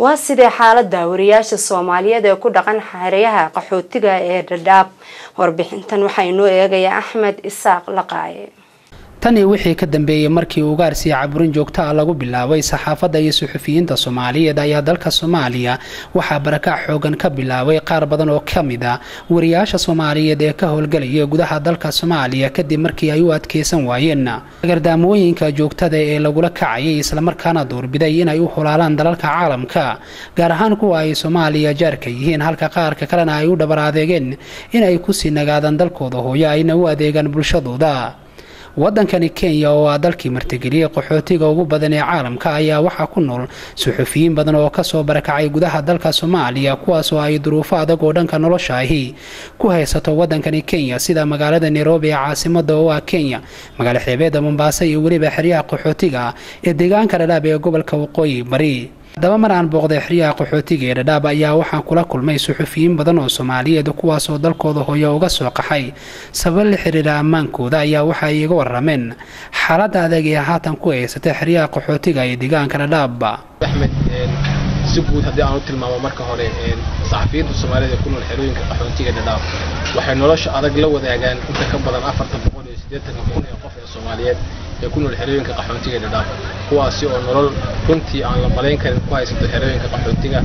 waa sidee xaalada wariyaasha soomaaliyeed ee ku dhaqan xeryaha qaxootiga ee dhadhaab warbixintan waxaa inoo eegaya axmed isaaq laqaaye tanii wixii ka dambeeyey markii ugaarsiya caburin joogto ah lagu bilaabay saxaafadda iyo suxufiyiinta soomaaliyeed ayaa dalka soomaaliya waxaa barakac xoogan ka bilaabay qaar badan oo ka mid a wariyaasha soomaaliyeed ee ka howlgelaya gudaha dalka soomaaliya kadib markii ay u adkeysan waayeen gardaamooyinka joogtada ee lagula kacayay islamarkaana duurbiday inay u hulaalaan dalalka caalamka gaar ahaan kuwa ay soomaaliya jaarka yihiin halka qaarka kalena ay u dhabar adeegeen inay kusii nagaadaan dalkooda hooyo ayna u adeegaan bulshadooda wadankani kenya oo ah dalkii martigeliyey qaxootiga ugu badan ee caalamka ayaa waxaa ku nool suxufiyiin badan oo kasoo barakacay gudaha dalka soomaaliya kuwaasoo ay duruufo adag oo dhanka nolosha ahi ku haysato wadankani kenya sida magaalada nairobi ee caasimada oo ah kenya magaalo xeebeeda mombaaso iyo weliba xeryaha qaxootiga ee deegaanka dhadhaab ee gobolka waqooyi bari haddaba mar aan booqday xeryaha qaxootiga ee dhadhaab ayaa waxaan kula kulmay suxufiyiin badan oo soomaaliyeed kuwaasoo dalkooda hooyo uga soo qaxay sabab la xiriira ammaankooda ayaa waxa ay iga warameen xaaladda adag ee haatan ku haysatay xeryaha qaxootiga ee deegaanka dhadhaab axmed si guud haddii aan u tilmaamo marka hore saxafiyiinta soomaaliyed ee ku nool xerooyinka qaxootiga dhadhaab waxay nolosha adag la wadaagaan inta ka badan afartan boqol iyo siddeetanka kun ee qof ee soomaaliyeed ee ku nool xerooyinka qaxootiga dhadhaab kuwaasi oo nolol runtii aan la malayn karin ku haysato xerooyinka qaxootiga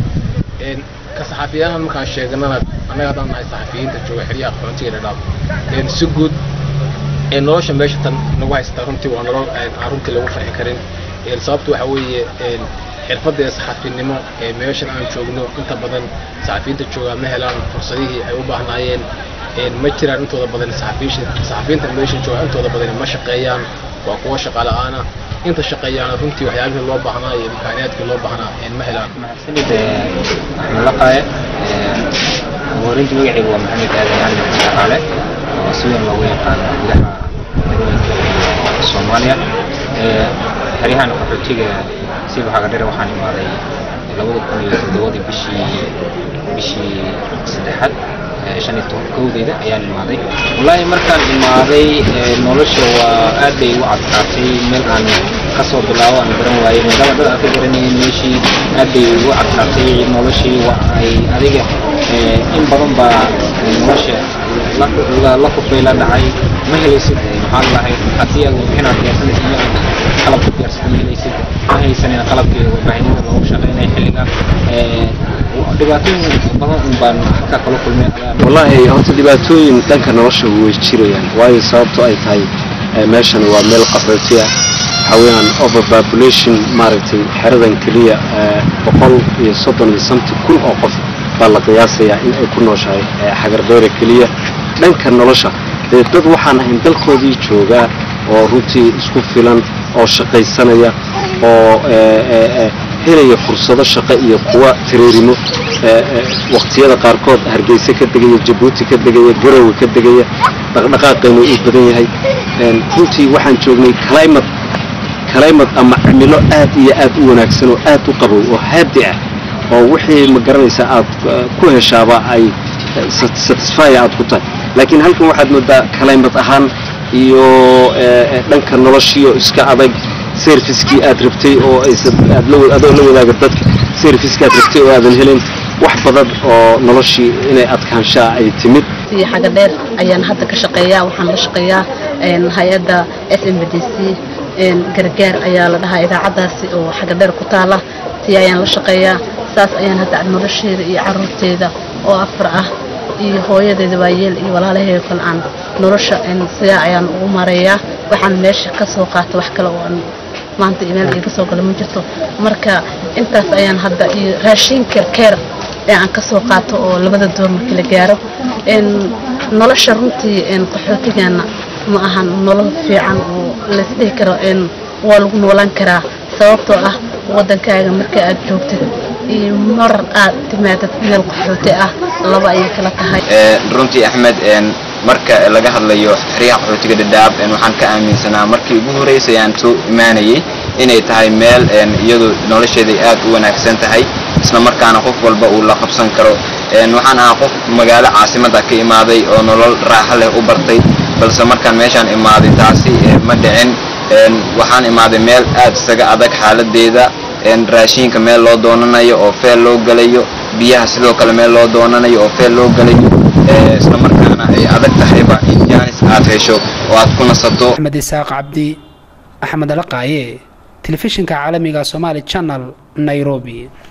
ka saxafiyahan markaan sheeganana annaga haddaan nahay saxafiyiinta jooga xeryaha qaxootiga dhadhaab si guud nolosha meesha tan nagu haysata runtii waa nolol aan runtii lagu farxi karin sababtu waxa weeye xirfadda ee saxafinimo ee meeshan aan joogno inta badan saxafiyiinta joogaa ma helaan fursadihii ay u baahnaayeen ma jiraan intooda badan saxafiyiinta meesha jooga intooda badan ma shaqeeyaan waa kuwa shaqa la-aana inta shaqeeyaana runtii waxyaabihii loo baahnaa iyo imkaaniyaadkii loo baahnaa ma helaan maxasanid axmed laqaaye warinta magacayga waa maxamed aadan cali maxamed dhaqaale oo si weyn loogu yaqaano gudaha degmooyinka soomaaliya xeryahan qaxootiga siba xagadhare waxaan imaaday labada kun iyo toddobadii bishii bishii saddexaad shan iyo toban kowdeyda ayaan imaaday wallaahi markaan imaaday nolosha waa aad bay igu cadkaatay meel aan kasoo bilaabo aan garan waayey maadaama dad aan ka garanayay meeshii aad bay igu cadkaatay noloshii waa ay adiga in badan baa nolosha la kufay la dhacay ma helaysid maxaa lahay haddii aad warbixinaad diyaarsanaysid ma qalabka diyaarsan ma helaysid ma haysanin qalabkii warbaahinada loogu shaqeynaya xilliga dhibaatooyin badan un baan ka kala kulmay wallaahi horta dhibaatooyin dhanka nolosha way jirayaan waayo sababto ay tahay meeshan waa meel qaxooti ah waxaa weeyaan overpopulation maaragtay xeradan keliya boqol iyo soddon iyo samti kun oo qof baa la qiyaasayaa in ay ku nooshahay xagardheera keliya dhanka nolosha dee dad waxaan ahayn dalkoodii joogaa oo runtii isku filan oo shaqaysanaya oo helaya fursado shaqo iyo kuwa tareerimo waqtiyada qaarkood hargeysa ka degaya jabuuti ka degaya garowe ka degaya dhaqdhaqaaqaynu uu badan yahay runtii waxaan joognay climate climate ama cimilo aad iyo aad u wanaagsan oo aad u qabow oo haadi ah oo wixii ma garanaysaa aad ku heshaaba ay satisfy aad ku tahay laakiin halkan waxaad moodaa climate ahaan iyo dhanka noloshiioo iska adag servicekii aad rabtay oo adoo la wadaaga dadka servicekii aad rabtay oo aadan helin wax badan oo noloshii inay adkaanshaa ay timid xaga dheer ayaan hadda ka shaqeeyaa waxaan la shaqeeyaa hay-adda s m b d c gargaar ayaa la dhahaa idaacaddaasi oo xaga dheer ku taala tii ayaan la shaqeeyaa saas ayaan hadda nolosheeda iyo caruurteeda oo afar ah iyo hooyadeeda waayeel iyo walaalaheeda kale aan nolosha sidaa ayaan ugu mareeyaa waxaan meesha ka soo qaata wax kale oo aan maanta meel iga soo gala ma jirto marka intaas ayaan hadda iyo raashin kerkeer ee aan ka soo qaato oo labada door markii la gaaro nolosha runtii qaxootigeena ma ahan nolol fiican oo laisdhihi karo waa lagu noolaan karaa sababtoo ah waddankaaga marka aad joogtid iyo mar aad timaadad meel qaxooti ah laba ayay kala tahay runtii axmed marka laga hadlayo xeryaha qaxootiga dhadhaab waxaan ka aaminsanaa markii ugu horeysay aan soo imaanayay inay tahay meel iyadu nolosheeday aad u wanaagsan tahay isla markaana qof walba uu la qabsan karo waxaan ahaa qof magaalo caasimada ka imaaday oo nolol raaxo leh u bartay balse markaan meeshaan imaaday taasi ma dhicin waxaan imaaday meel aad isaga adag xaaladeeda raashiinka meel loo doonanayo oo feel loo gelayo biyaha sidoo kale meel loo doonanayo oo feel loo gelayo isla markaana ay adag tahayba in jaanis aad hesho oo aad ku nasato axmed isaaq cabdi axmed alaqaaye telefishinka caalamiga somaali channel nairobi